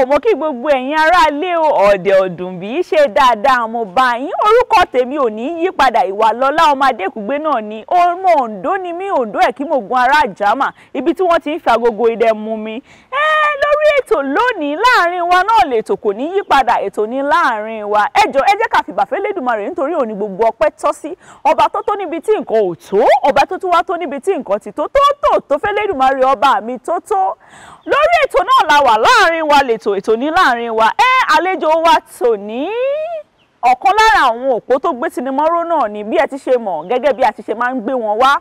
mo kí gbogbo ẹ̀yin aráalé o ọ̀dẹ̀ ọ̀dùn bí í ṣe dáadáa mo bá yín orúkọ tèmi ò ní yí padà ìwà lọ́lá ọmọ adékùgbé náà ni ọmọ Oǹdó ni mí Oǹdó ẹ̀ kí mo gun ará àjámà ibi tí wọ́n ti ń fi agogo idẹ mú mi. ẹ lórí ètò lónìí láàrin wa náà lètò kò ní yí padà ètò ní láàrin wa ẹ jọ ẹ jẹ́ ká fìbàfẹ́ lẹ́dùnmarè nítorí òní gbogbo ọpẹ́ tọ́ sí ọba tó tó níbi tí nǹkan ò tó ọba tó tún wá tó níbi tí nǹkan ti tó tó tó tó fẹ́ lẹ́dùnmarè ọba mi tó tó lórí ètò náà la wà láàrin wa lètò ètò ní láàrin wa ẹ àlejò wa tòní ọ̀kan lára àwọn òpó tó gbé sinimọ́ró náà ni bí ẹ ti ṣe mọ̀ gẹ́gẹ́ bí a ti ṣe máa ń gbé wọn wá.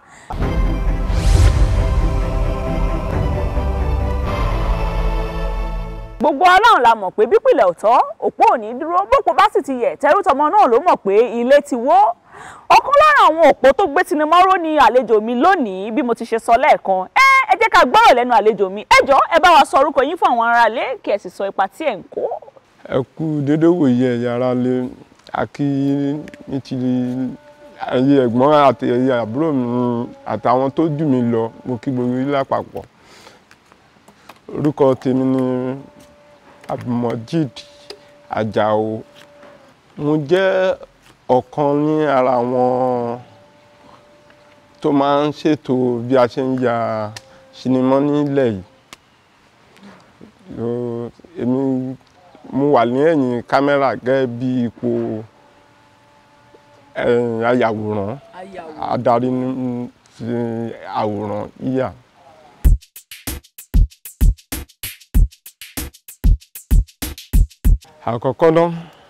gbogbo aláwọn la mọ̀ pé bípìlẹ̀ ọ̀tọ̀ òpó ò ní dúró bópo bá sì ti yẹ̀ tẹrútọmọ náà ló mọ̀ pé ilé ti wó ọ̀kan lára àwọn òpó tó gbé sinimọ́ró ni àlejò mi lónìí bí mo ti ṣe sọ lẹ́ẹ̀kan ẹ ẹ jẹ́ ká gbọ́rọ̀ lẹ́nu àlejò mi ẹ jọ̀ọ́ ẹ bá wa sọ orúkọ yín fún àwọn aráalé kí ẹ sì sọ ipa tí ẹ̀ ń kó. ẹ kú dédé wòye ẹ̀yà ara lé akí ní ti ẹyẹ ẹ̀gbọ́n àti ẹyẹ àbúrò mi àtàwọn tó jù mí lọ mo kí gbogbo yín lápapọ̀ orúkọ tèmi ni abdulmojid ajao mo jẹ́ ọ̀kan ní ara àwọn tó máa ń ṣètò bí a ṣe ń ya sinimá nílẹ̀ yìí Lo- èmi mo wà ní ẹ̀yìn kámẹ́rà gẹ́gẹ́ bí ipò eh, ayàwòrán adarí ní ti àwòrán yíyà. àkọ́kọ́ náà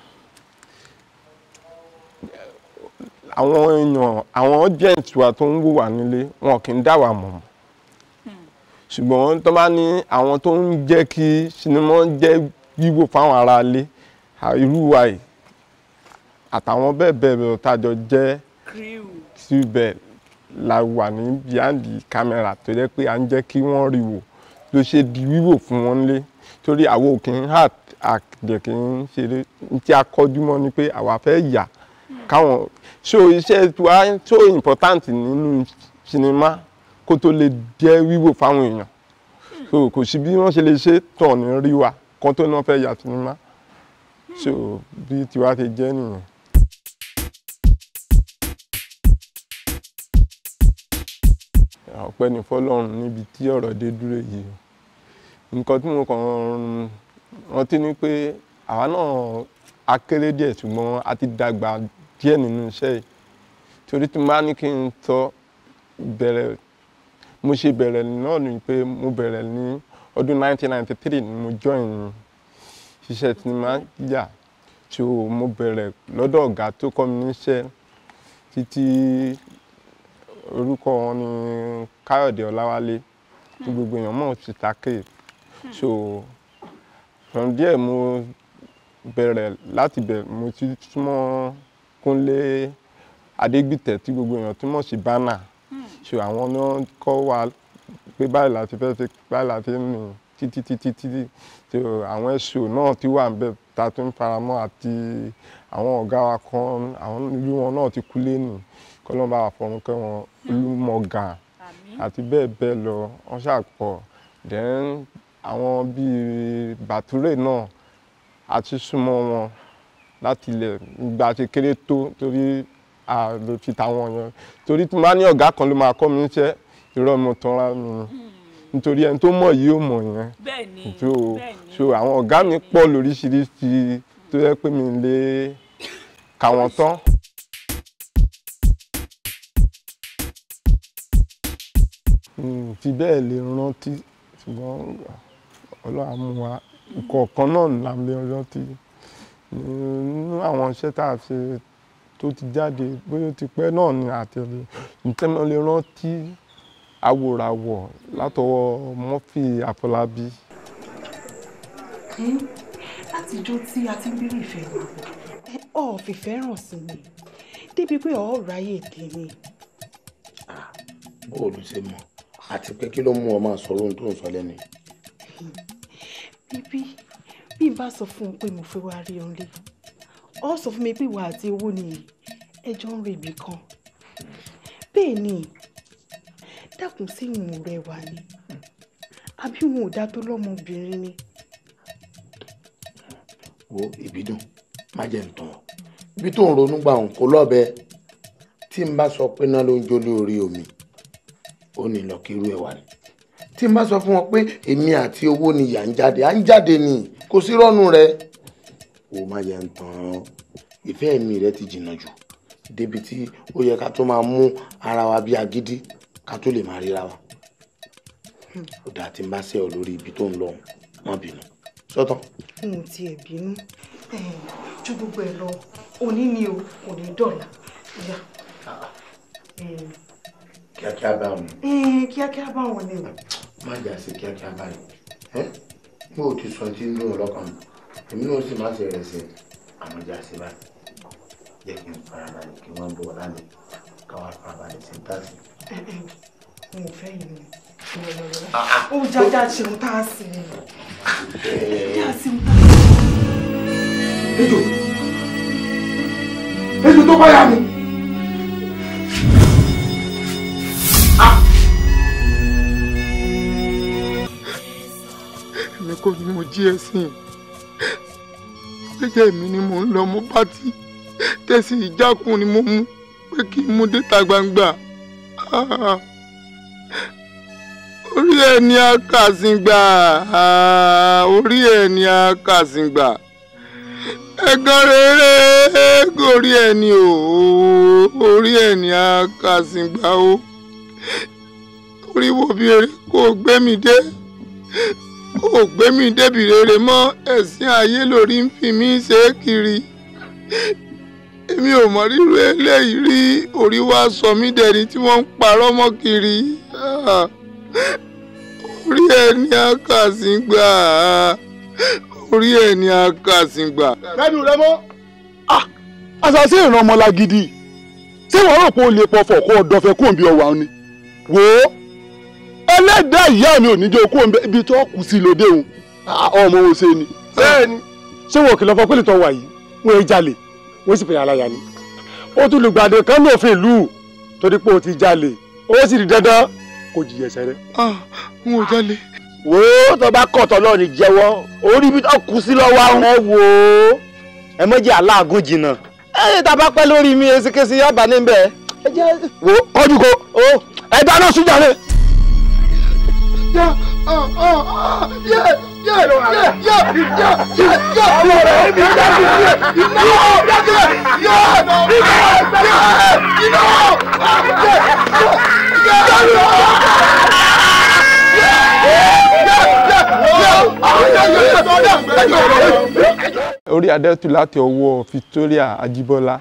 àwọn èèyàn àwọn audience wa tó ń wò wá nílé wọn kì í dá wa mọ̀ ṣùgbọ́n tó bá ní àwọn tó ń jẹ́ kí sinimá jẹ́ wíwò fáwọn aráalé à- irú wa yìí àtàwọn bẹ́ẹ̀ bẹ́ẹ̀ bẹ́ẹ̀ tájọ jẹ́ síbẹ̀ la wà ní behind the camera tó jẹ́ pé à ń jẹ́ kí wọ́n rí wò ló ṣe di wíwò fún wọn lé torí àwọn ò kì í hà àdẹ̀ kì í ṣeré ní tí a kọjú mọ́ ni pé àwa fẹ́ yà káwọn so iṣẹ́ wa so important nínú sinimá kó tó lè jẹ́ wíwò fáwọn èèyàn so kò sí bí wọ́n ṣe lè ṣe tàn ní rí wa kan tó náà fẹ́ yà sinimá so bí tiwa ṣe jẹ́ nìyẹn. ọpẹ́ ní fọ́lọ́run níbi tí ọ̀rọ̀ dé dúró yìí o nǹkan tí mo kàn rántí ni pé àwa náà a kéré díẹ̀ ṣùgbọ́n a ti dàgbà díẹ̀ nínú iṣẹ́ yìí torí tí mo bá ní kí n sọ bẹ̀rẹ̀ mo ṣe bẹ̀rẹ̀ náà ni pé mo bẹ̀rẹ̀ ní ọdún 1993 ni mo join ṣiṣẹ́ sinimá yà tí mo bẹ̀rẹ̀ lọ́dọ̀ ọ̀gá tó kọ́ mi níṣẹ́ títí orúkọ wọn ni káyọ̀dé ọláwálé tí gbogbo èèyàn mọ̀ sí take so from there mo bẹ̀rẹ̀ láti bẹ̀rẹ̀ mo ti súnmọ́ kúnlé adégbìtẹ̀ tí gbogbo èèyàn túmọ̀ sí bánà so àwọn náà kọ́ wa pé báyìí láti fẹ́ ṣe báyìí láti ń rìn títí títí títí so àwọn ẹ̀ṣọ́ náà ti wà níbẹ̀ tá a tún faramọ́ àti àwọn ọ̀gá wa kan àwọn ìlú wọn náà ti kú lẹ́nu kọ́lọ́n bá wa fọ̀run kẹ́ wọn olúmọ̀gà àti bẹ́ẹ̀ bẹ́ẹ̀ lọ wọ́n ṣàpọ̀ then àwọn bíi bàtúrè náà a ti súnmọ́ wọn láti ilẹ̀ ìgbà tí kéré tó torí a lè fi tàwọn yẹn torí tí mo bá ní ọ̀gá kan ló máa kọ́ mi níṣẹ́ irọ́ mo tán ra mi nítorí ẹni tó mọ̀ yìí ò mọ̀ yẹn bẹ́ẹ̀ni so so àwọn ọ̀gá mi pọ̀ lóríṣiríṣi tó yẹ pé mi lè kà wọ́n tán. Mm, fi bẹ́ẹ̀ lè rántí ṣùgbọ́n ọlọ́run á mú wa ìkọ̀ọ̀kan náà là ń lè rántí nínú àwọn iṣẹ́ tá a ṣe tó ti jáde bóyá ó ti pẹ́ náà ni àtẹ̀lé ntẹ́mọ́ lè rántí awòràwọ̀ látọwọ́ Murphy Àfọlábí. látijọ́ tí a ti ń bèrè ìfẹ́ wa ọ̀ fìfẹ́ ràn sí mi débi pé ọ̀ ráyè dé mi. bó o ló ṣe mọ̀ àti pé kí ló mú ọ máa sọ̀rọ̀ ohun tó ń sọ lẹ́nu yìí. bíbí bí n bá sọ fún un pé mo fẹ́ wá rí ọ lé ọ sọ fún mi pé ìwà àti owó ni ẹjọ́ ń rèébi kan bẹ́ẹ̀ ni dákun sí ìwọ̀n rẹ wà ní àbí wọn ò dá tó lọ́mọbìnrin ni wo ìbídùn má jẹ́ ń tàn ọ́ ibi tó ń ronú gbà òun kò lọ́bẹ tí n bá sọ pé náà ló ń jó lórí omi ó ní lọ kí irú ẹ̀ wà ní tí n bá sọ fún wọn pé èmi àti owó ni yà ń jáde à ń jáde ni kò sí rọ́ọ̀nù rẹ o má jẹ́ ń tàn ọ́ ìfẹ́ mi rẹ ti jìnnà jù débi tí ó yẹ ká tó máa mú ara wa bí agídí ká tó lè máa ríra wa ó dáa tí n bá ṣe ọ lórí ibi tó ń lọ má bínú sọ́tàn. n ò tiẹ̀ bínú Eh, ju gbogbo ẹ̀ lọ òní ni o kò ní dọ̀là ìyá kíákíá bá wọn kíákíá báwọn ni má jà sí kíákíá báyìí ẹ bí o ti sọ tí ń dùn ọlọ́kàn mi èmi náà sì má ṣe rẹ̀ sí àmọ́ jà sí báyìí jẹ́ kí n farabalẹ̀ kí wọ́n bọ̀ lálẹ́ káwá farabalẹ̀ sí táàsì. n ò fẹ́ yìí ni ó jájá ṣeun tá a sì ní tá a sì ń ejò ejò tó bá yà mí. èmi kò ní mo jí ẹ̀sìn gẹ́gẹ́ mi ni mò ń lọ mo bá tí tẹ̀sí ìjákùn ni mo mú pé kí n mú déta gbangba Ah. orí ẹ̀ ní akásìngbà Ah, orí ẹ̀ ní akásìngbà ẹ̀gàn rere gorí ẹ̀ ní o orí ẹ̀ ní akásìngbà o orí wo bí eré kò gbé mi dé kò gbé mi débi rere mọ́ ẹ̀sìn ayé lórí ń fi mí ṣe é kiri èmi ò mọ rírú eléyìí rí orí wa sọ mí dẹni tí wọ́n ń parọ́ mọ́ kiri Ah. orí ẹ̀ ní akásìngbà orí ẹ̀ ní akásìngbà. lẹ́nu rẹ mọ́ àṣàṣe ìran ọmọlá gidi ṣé wọ́n rò pé o lè pọ̀fọ̀ kó o dọ̀fẹ́ kó o bí ọwà ni wò ó ẹlẹ́dàá ìyá mi ò ní jẹ́ kó o ibi tó kù sí lóde òun ọmọ wo ṣe ni. bẹ́ẹ̀ni ṣé wọn kìlọ̀ fọ pé lìtọ́ wà yìí wọ́n ń jalè wọ́n sì fẹ̀yà aláya ni. ó tún lè gbàdé kan ní òfin ìlú torí pé o ti jalè ó sì di dandan kó jìyà ẹ̀ṣẹ̀ rẹ̀. ah n ò jalè. wò ó tó bá kọ̀ tọ́ lọ́ọ̀ ní jẹ́wọ́ orí ibi tó kù sí lọ́wọ́ àwọn. ẹ wò ó ẹ mọ́jì aláàgùn jìnnà. ẹ tá a bá pẹ́ lórí mi esekesi yọba níbẹ̀. ẹ jẹ́ wò ó kọjú ko ó ẹ dáná sójà rẹ. orí adẹ́tù láti ọwọ́ Victoria Ajíbọ́lá.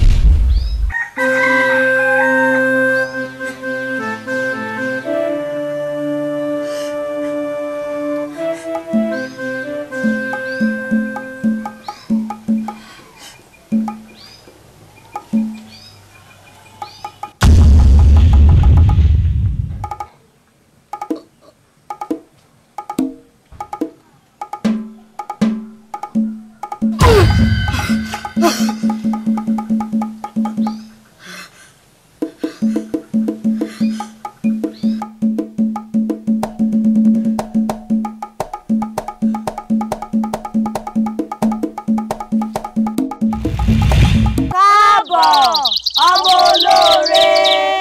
káàbọ̀ ọmọ olóore.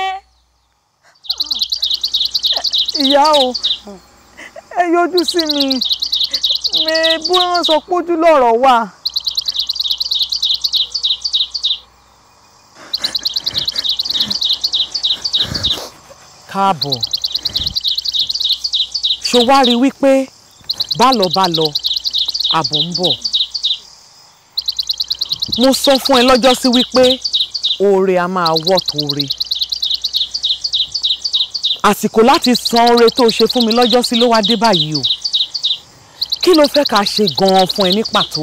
ìyá o ẹ yọjú sí mi mi bó wọn sọ pójú lọ́rọ̀ wà. káàbọ̀ ṣó wá rí wípé bálọ̀ bálọ̀ àbọ̀ ń bọ̀ mo sọ fún ẹ lọ́jọ́ sí wípé oore a máa wọ́ tóore àsìkò láti san oore tó o ṣe fún mi lọ́jọ́ sí ló wá dé báyìí o kí ló fẹ́ ká ṣe gan-an fún ẹ ní pàtó.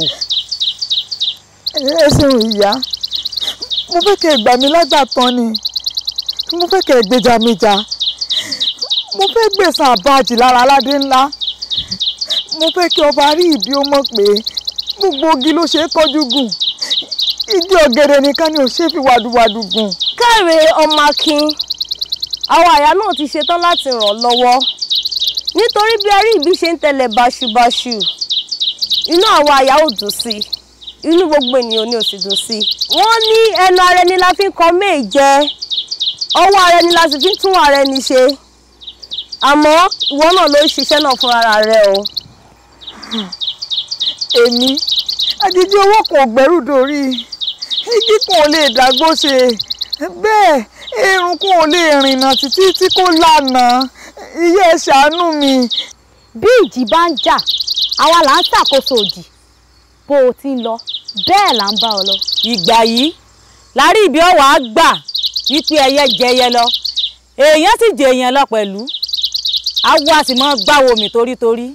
ẹ ṣeun ìyá mo fẹ́ kẹ́ ẹ gbà mí lágbàtàn ni mo fẹ́ kẹ́ ẹ gbèjà mi jà mo fẹ́ gbẹ̀san àbájì lára aládé ńlá mo fẹ́ kí ọba rí ìbí ó mọ̀ pé gbogbo igi ló ṣe é kọjú gùn igi ọ̀gẹ̀dẹ̀ nìkan ni ò ṣe é fi wàdùwàdù gùn. káre ọmọ akin àwọn àyà náà ti ṣetán láti ràn ọ́ lọ́wọ́ nítorí bí arí ìbí ṣe ń tẹ̀lé báṣubàṣu inú àwọn àyà ò dùn sí i inú gbogbo ènìyàn ni ò sì dùn sí i. wọ́n ní ẹnu ara ẹni la fi ń kọ méè jẹ ọwọ́ ara ẹni la sì fi ń tún ara ẹni ṣe àmọ́ ìwọ náà ló ń ṣiṣẹ́ náà fún ara rẹ o. èmi àdìdí owó kan ò gbẹ́rù dórí igi kan ò lè dàgbò ṣe bẹ́ẹ̀ irun kan ò lè rìnnà títí tí kò lànà iye ẹ ṣàánú mi. bí ìjì bá ń jà àwa là ń ṣàkóso òdì bó o ti ń lọ bẹ́ẹ̀ là ń bá ọ lọ. ìgbà yìí lárí ibi ọwà á gbà wípé ẹyẹ jẹyẹ lọ èèyàn sì jẹ èèyàn lọ pẹ̀lú awo a sì mọ gbáwo mi torítorí.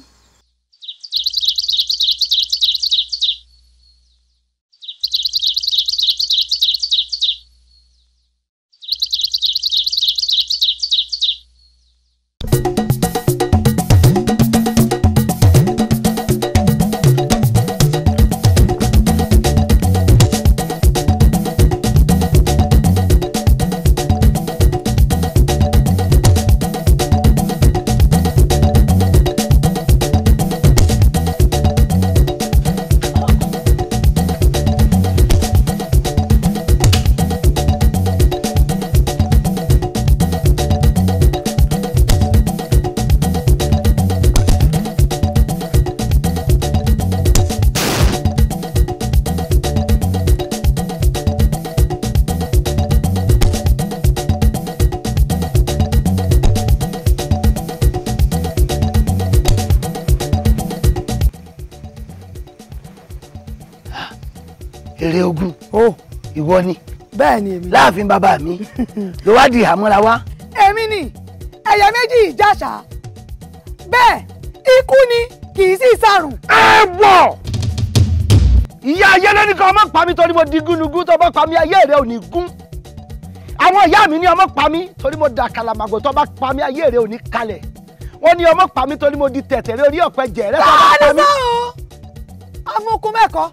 èrè ogun ó ìwọ ni bẹ́ẹ̀ ni èmi. láàfin bàbá mi ló wá di àmúra wá. èmi ni ẹ̀yà méjì ìjàṣà bẹ́ẹ̀ ikú ni kì í sì sàrùn. ẹ wọ ìyá ayé lónìí kan ọmọ pa mí torí mo di gúnugún tó bá pa mí ayé rẹ ò ní gún àwọn ìyá mi ní ọmọ pa mí torí mo da kàlàmàgò tó bá pa mí ayé rẹ ò ní kalẹ̀ wọ́n ní ọmọ pa mí torí mo di tẹ̀tẹ̀rẹ̀ orí ọ̀pẹ jẹ̀rẹ̀ tó bá pa mí. amúkú mẹ́kọ̀ọ́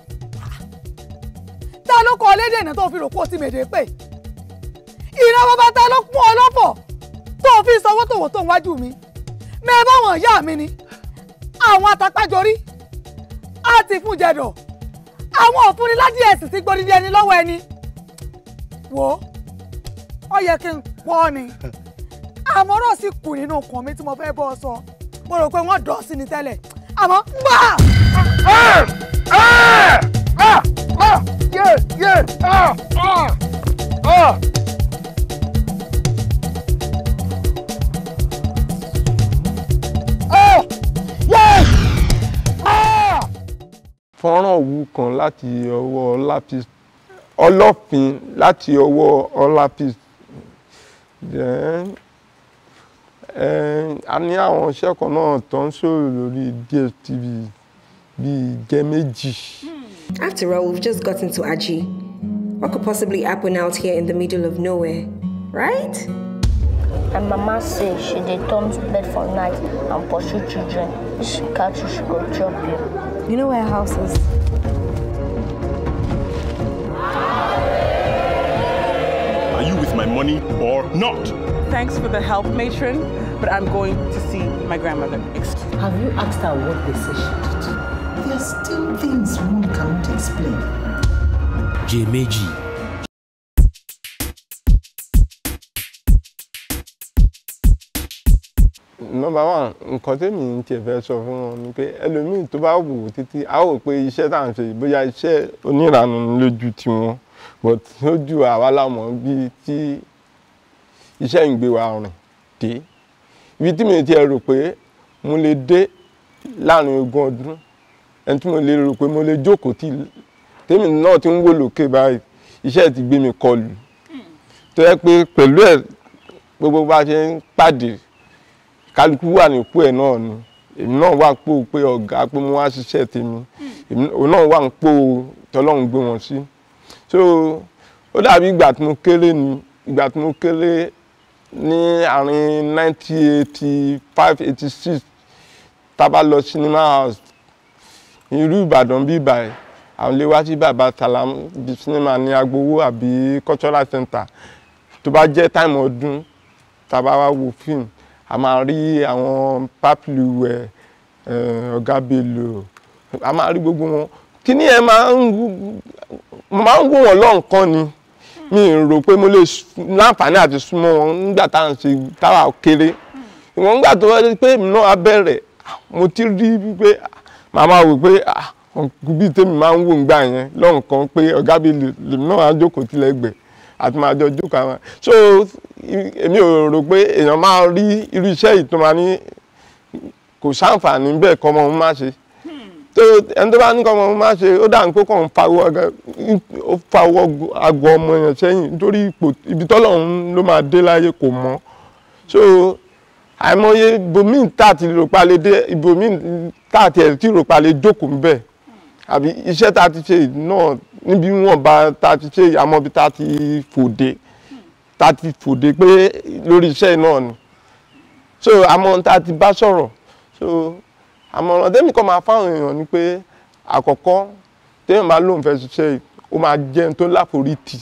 ta ló kọ lédè náà tó fi rò kó ti mèdè pé ìran bàbá ta ló pọ́n ọ lọ́pọ̀ tó fi sanwó tòwò tó ń wájú mi mẹ́ẹ̀ báwọn ìyá mi ni àwọn àtàpájọrí àti fún jẹ̀dọ̀ àwọn òfúnni ládì ẹ̀sìn ti gbórí ẹni lọ́wọ́ ẹni wò ó ó yẹ kí n pọ́ ọ ni àmọ́rọ̀ sì kù nínú ọkàn mi tí mo fẹ́ bọ́ ọ sọ mo rò pé wọ́n dọ̀ sí ni tẹ́lẹ̀ àmọ́ gbà. yé yé ah ah ah. fọ́nrán òwú kan láti ọwọ́ ọlápis ọlọ́fin láti ọwọ́ ọlápis then eh, a ní àwọn iṣẹ́ kan náà tó ń ṣòro lórí DSTV bíi jẹ́ méjì. After all, we've just gotten to Aji. What could possibly happen out here in the middle of nowhere, right? And Mama say she dey turn to bed for night and pursue children. If she catch you, she go chop you. You know where her house is? Are you with my money or not? Thanks for the help, matron, but I'm going to see my grandmother. Excuse Have you asked her what they say she did? There are still things one cannot explain. Jèméjì. nọ́mbà one nǹkan tèmi ń tiẹ̀ fẹ́ sọ fún wọn ni pé ẹlòmíì tó bá wò ó títí a ó pé iṣẹ́ tá à ń ṣe yìí bóyá iṣẹ́ oníranú ni lójú tiwọn but lójú àwa lámọ̀ bíi tí iṣẹ́ ń gbé wa rìn dé ibi tí mi tiẹ̀ rò pé mo lè dé láàrin ogún ọdún ẹni tí mo lè rò pé mo lè jókòó tì tèmi náà ti ń wò lókè báyìí iṣẹ́ ti gbé mi kọlù tó yẹ pé pẹ̀lú ẹ̀ gbogbo bá ṣe ń pàdé kálukú wà nípò ẹ̀ náà ni èmi náà wà pò pé ọ̀gá pé mo wá ṣiṣẹ́ tèmi èmi òun náà wà ń pò tọ́lọ́run gbé wọn sí so ó dàbí ìgbà tí mo kéré ni ìgbà tí mo kéré ní àárín nineteen eighty five eighty six tá a bá lọ cinema house irú Ìbàdàn bí ìbàyẹ̀ àwọn ilé wá sí bàbá Salam bí cinema ní agbowó àbí cultural center tó bá jẹ́ táìmù ọdún tá a bá wá wo fíìmù a máa rí àwọn pápílùwẹ̀ ọ̀gá bello a máa rí gbogbo wọn kíní ẹ máa ń mo máa ń wò wọ́n lọ́nkàn ni mi ì rò pé mo lè s- láǹfààní àti súnmọ́ wọn nígbà tá à ń ṣe táwa kéré ìwọ̀n nígbà tó wáyé pé èmi náà á bẹ̀rẹ̀ mo ti rí pé màá máa wò pé ah, bíi tèmi máa ń wò ńgbà yẹn lọ́nkàn pé ọ̀gá bíi lè- lèmi náà á jókòó tilẹ̀gbẹ̀ẹ́ àti máa jọ jókòó àwọn so i- èmi ò rò pé èèyàn máa rí irú iṣẹ́ yìí tó máa ní kò sáǹfààní bẹ́ẹ̀ kọ́ ọmọ òun má ṣe tó ẹni tó bá ní kọ́ ọmọ òun má ṣe ó dà ní pé kàn ń fawọ́ aga- ó fawọ́ agọ ọmọ yẹn sẹ́yìn nítorí ipò ibi tọ́lọ́run ló máa dé láyé kò mọ́ so àìmọye ibòmíì tá àti rò pa lè dé ibòmíì tá àti ẹ̀ tí rò pa lè jókòó ń bẹ̀ àbí iṣẹ́ tá a ti ṣe yìí náà níbi wọn bá tá a ti ṣe yìí àmọ́ bí tá a ti fòde tá a ti fòde pé lórí iṣẹ́ yìí náà ni so àmọ́ tá a ti bá sọ̀rọ̀ so àmọ̀ràn tẹ́mi kan máa fáwọn èèyàn ni pé àkọ́kọ́ téèyàn bá lóun fẹ́ ṣiṣẹ́ yìí ó máa jẹ́ ẹni tó láforítì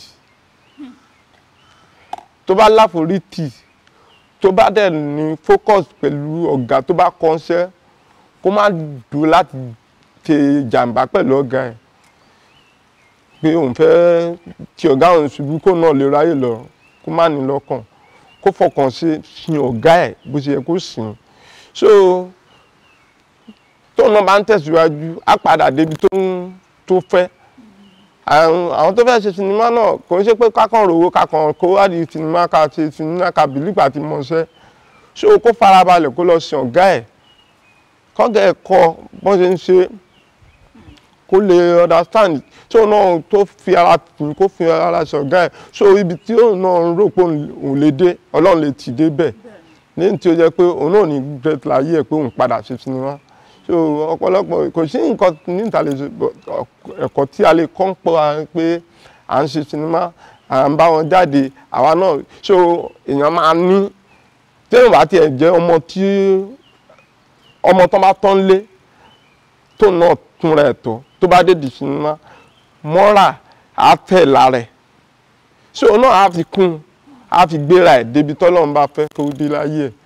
tó bá láforítì tó bá dẹ̀ ní focus pẹ̀lú ọ̀gá tó bá kọ́ṣẹ́ kó má dùn láti ṣe jàǹbá pẹ̀lú ọ̀gá ẹ̀ pé òun fẹ́ tí ọ̀gá òun ṣubú kó náà lè ráyè lọ kó má ní lọ́kàn kó fọkàn sí sin ọ̀gá ẹ̀ bó ṣe yẹ kó sìn so tóun náà bá ń tẹ̀síwájú á padà débi tó ń tó fẹ́ àwọn àwọn tó fẹ́ ṣe sinimá náà kò ń ṣe pé kákan rówó kákan kó wá di sinimá ká ṣe sinimá ká bìlípà ti mọṣẹ́ ṣé o kó farabalẹ̀ kó lọ sin ọ̀gá ẹ̀ kọ́gà ẹ̀ kọ́ bọ́n ṣe ń ṣe kó lè understand tí òun náà tó fi ara tì kó fi ara ṣe ọ̀gá ẹ̀ so ibi tí òun náà ń rò pé òun lè dé ọlọ́run lè tì dé bẹ̀ lẹ́yìn tí ó jẹ́ pé òun náà ní bẹ́ẹ̀ láyé ẹ̀ pé òun padà ṣe sinimá so ọ̀pọ̀lọpọ̀ kò sí nǹkan níta lè ṣe but ẹ̀kọ́ tí a lè kọ́ ń pọ̀ à ń pé à ń ṣe sinimá à ń bá wọn jáde àwa náà so èèyàn máa ní téèyàn bá tiẹ̀ jẹ́ ọmọ tí ọmọ tó bá tán lé tó náà túnra ẹ̀ tó tó bá dé di sinimá mọ́ra á tẹ̀ lára ẹ̀ so náà á fi kún á fi gbéra ẹ̀ débi tọ́lọ́run bá fẹ́ kó dé láyé ẹ̀.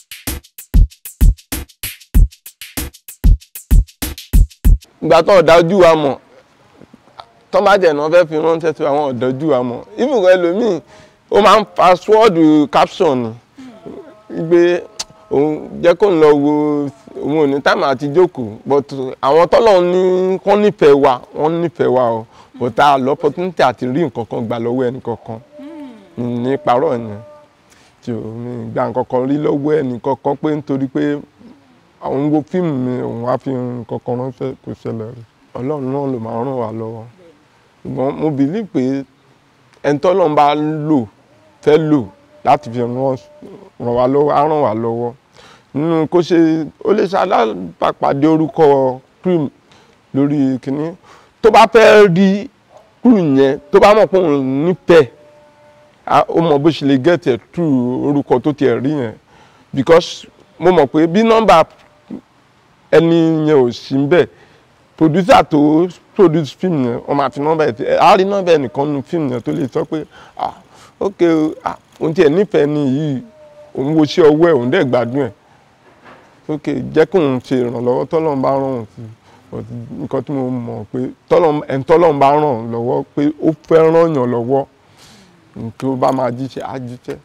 ìgbà tó ọ̀dájú wa mọ̀ tó bá jẹ̀ náà fẹ́ fi ránṣẹ́ sí àwọn ọ̀dájú wa mọ̀ ibùkún ẹlòmíì ó máa ń fa swọ́ọ̀dù caption ni gbé òun jẹ́ kó ń lọ wo òun ò ní táìmù àti jókòó but àwọn tọ́lọ̀ ní kán nífẹ̀ẹ́ wa wọ́n nífẹ̀ẹ́ wa o but a lọ opportunity àti rí nǹkan kan gbà lọ́wọ́ ẹnì kankan ní parọ́ yẹn tí o mi gba nǹkan kan rí lọ́wọ́ ẹnì kankan pé nítorí pé àwọn ń wo fíìmù mi òun á fi nǹkan kan ránṣẹ́ kò ṣẹlẹ̀ rí ọlọ́run náà ló máa ràn wá lọ́wọ́ ṣùgbọ́n mo believe pé ẹni tọ́lọ́run bá lò fẹ́ lò láti fi ràn wá lọ́wọ́ á ràn wá lọ́wọ́ nínú kó ṣe ó lè ṣe alábàpàdé orúkọ cream lórí kínní tó bá fẹ́ rí cream yẹn tó bá mọ̀ pé òun nífẹ̀ẹ́ ó mọ̀ bó ṣe lè get ẹ̀ through orúkọ tó tiẹ̀ rí yẹn because mo mọ̀ pé bí nọ́mbà ẹni yẹn ò sí bẹ́ẹ̀ producer tó produce film yẹn wọ́n máa fi nọ́mbà ẹ̀ á rí nọ́mbà ẹnìkan nu film yẹn tó lè sọ pé ah ok ah òun tiẹ̀ nífẹ̀ẹ́ ni yìí òun wo sí ọwọ́ ẹ̀ òun dẹ̀ gbádùn ẹ̀ ok jẹ́ kí òun ṣe ìrànlọ́wọ́ tọ́lọ́run bá ràn òun sí nǹkan tí mo mọ̀ pé ẹni tọ́lọ́run bá ràn lọ́wọ́ pé ó fẹ́ ràn yàn lọ́wọ́ nǹkan ó bá máa jíṣẹ́ á jíṣẹ́.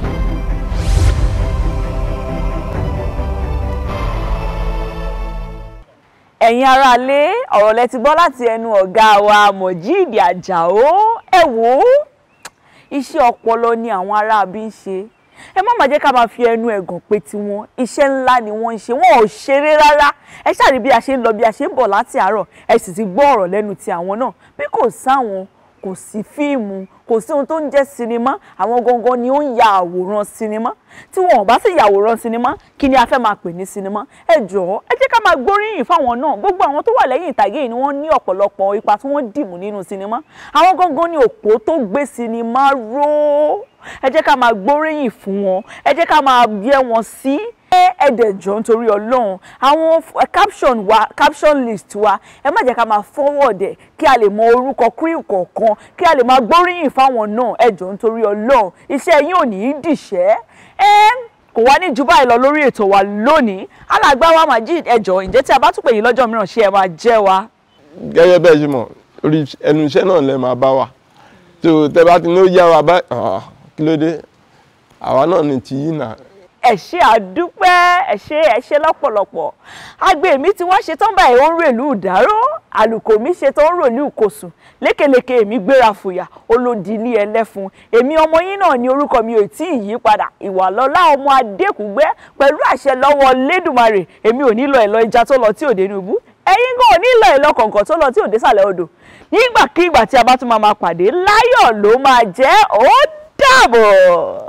ẹ̀yin aráalé ọ̀rọ̀ lẹ ti gbọ́ láti ẹnu ọ̀gá wa Mojeed Ajao ẹ wò ó iṣẹ́ ọpọlọ ni àwọn aráabí ń ṣe ẹ má má jẹ́ ká máa fi ẹnu ẹ̀gàn pé tiwọn iṣẹ́ ńlá ni wọ́n ń ṣe wọn ò ṣeré rárá ẹ ṣàrí bí a ṣe ń lọ bí a ṣe ń bọ̀ láti àárọ̀ ẹ sì ti gbọ́ ọ̀rọ̀ lẹ́nu ti àwọn náà bí kò sáwọn kò sí fíìmù kò sí ohun tó ń jẹ́ sinimá àwọn gangan ni ó ń ya àwòrán sinimá tí wọn ò bá sì yàwòrán sinimá kí ni a fẹ́ máa pè ní sinimá ẹ jọ̀ọ́ ẹ jẹ́ ká máa gbóríyìn fáwọn náà gbogbo àwọn tó wà lẹ́yìn ìtàgé yìí ni wọ́n ní ọ̀pọ̀lọpọ̀ ipa tí wọ́n dìmú nínú sinimá àwọn gangan ni òpó tó gbé sinimá ró ẹ jẹ́ ká máa gbóríyìn fún wọn ẹ jẹ́ ká máa yẹ wọn sí ẹ̀ẹ́dẹ̀jọ́ nítorí ọlọ́run àwọn caption wa caption list wa ẹ má jẹ́ ká máa forward ẹ̀ kí a lè mọ orúkọ crew kọ̀ọ̀kan kí a lè máa gbóríyìn fáwọn náà ẹ̀jọ̀ nítorí ọlọ́run iṣẹ́ yín ò ní í dìṣẹ́ ẹ́ kò wá ní ju báyìí lọ lórí ètò wa lónìí alàgbà wa Mojeed ẹ̀jọ̀ ǹjẹ́ tí a bá tún pè yín lọ́jọ́ mìíràn ṣé ẹ máa jẹ́ wa. gẹ́gẹ́ bẹ́ẹ̀ ṣe mọ̀ orí ẹnu iṣẹ́ náà lẹ máa bá wa tó tẹ bá ti ní ó yá wa bá kí ló dé àwa náà ni ti yín náà ẹ ṣé àdúpẹ́ ẹ ṣé ẹ ṣé lọ́pọ̀lọpọ̀ agbe mi tí wọ́n ṣe tán báyìí ó ń rèlú ìdáró àlùkò mi ṣe tán ó ń rèlú ìkòsùn lékeleke èmi gbéra fòyà olódi ilé ẹlẹ́fun èmi ọmọ yín náà ní orúkọ mi ò tí ì yí padà ìwàlọ́lá ọmọ adékùgbẹ́ pẹ̀lú àṣẹ lọ́wọ́ lẹ́dùmarè èmi ò nílò ẹ̀lọ́ ìjà tó lọ tí ò dénú ibú ẹ̀yin gan ò nílò ẹ̀lọ́ kọ̀ọ̀kan tó lọ tí ò désàlẹ̀ odò nígbàkigbà tí a bá tún máa máa pàdé láyọ̀ ló máa jẹ́ ó dàbọ̀.